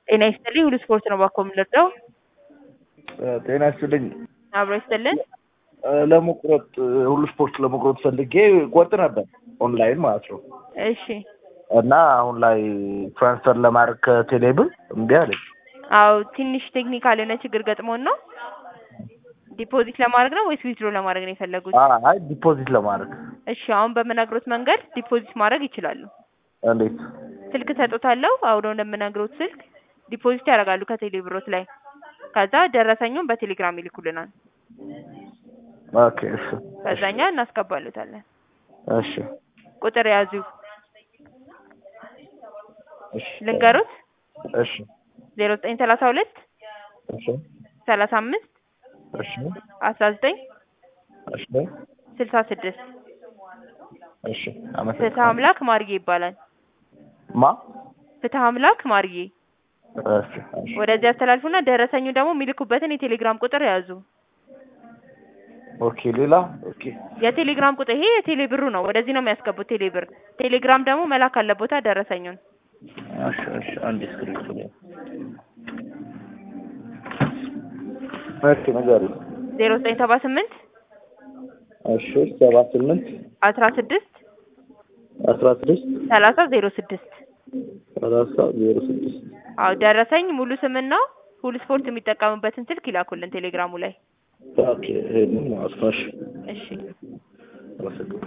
ጤና ይስጥልኝ ሁሉ ስፖርት ነው ባኮ የምንረዳው። ጤና ይስጥልኝ። አብሮ ይስጥልን። ለመቁረጥ ሁሉ ስፖርት ለመቁረጥ ፈልጌ ቆርጥ ነበር ኦንላይን ማለት ነው። እሺ እና አሁን ላይ ትራንስፈር ለማድረግ ከቴሌብር እምቢ አለኝ። አዎ ትንሽ ቴክኒካል የሆነ ችግር ገጥሞን ነው። ዲፖዚት ለማድረግ ነው ወይስ ዊዝድሮ ለማድረግ ነው የፈለጉት? አይ ዲፖዚት ለማድረግ እሺ አሁን በምነግሮት መንገድ ዲፖዚት ማድረግ ይችላሉ። እንዴት? ስልክ ሰጦታለሁ። አሁን እንደምነግሮት ስልክ ዲፖዚት ያደርጋሉ ከቴሌ ብሮት ላይ። ከዛ ደረሰኙን በቴሌግራም ይልኩልናል። ኦኬ እሺ ከዛኛ እናስገባሉታለን። እሺ ቁጥር ያዙ እሺ ልንገሩት እሺ ዜሮ ዘጠኝ ሰላሳ ሁለት እሺ ሰላሳ አምስት እሺ አስራ ዘጠኝ እሺ ስልሳ ስድስት እሺ ፍትህ አመሰግናለሁ። አምላክ ማርዬ ይባላል። ማ ፍትህ አምላክ ማርዬ እሺ እሺ ወደዚህ ያስተላልፉና ደረሰኙ ደግሞ የሚልኩበትን የቴሌግራም ቁጥር ያዙ። ኦኬ ሌላ ኦኬ የቴሌግራም ቁጥር ይሄ የቴሌ ብሩ ነው። ወደዚህ ነው የሚያስገቡት ቴሌ ብር። ቴሌግራም ደግሞ መላክ አለቦታ ደረሰኙን። እሺ እሺ አንድ እስክሪፕት ነው እሺ ነገር ዜሮ ዘጠኝ ሰባ ስምንት እሺ ሰባ ስምንት አስራ ስድስት አስራ ስድስት ሰላሳ ዜሮ ስድስት ሰላሳ ዜሮ ስድስት አዎ ደረሰኝ ሙሉ ስምና ሁሉ ስፖርት የሚጠቀሙበትን ስልክ ይላኩልን ቴሌግራሙ ላይ። ኦኬ ይሄንን ማለት ነው። እሺ እሺ አመሰግናለሁ።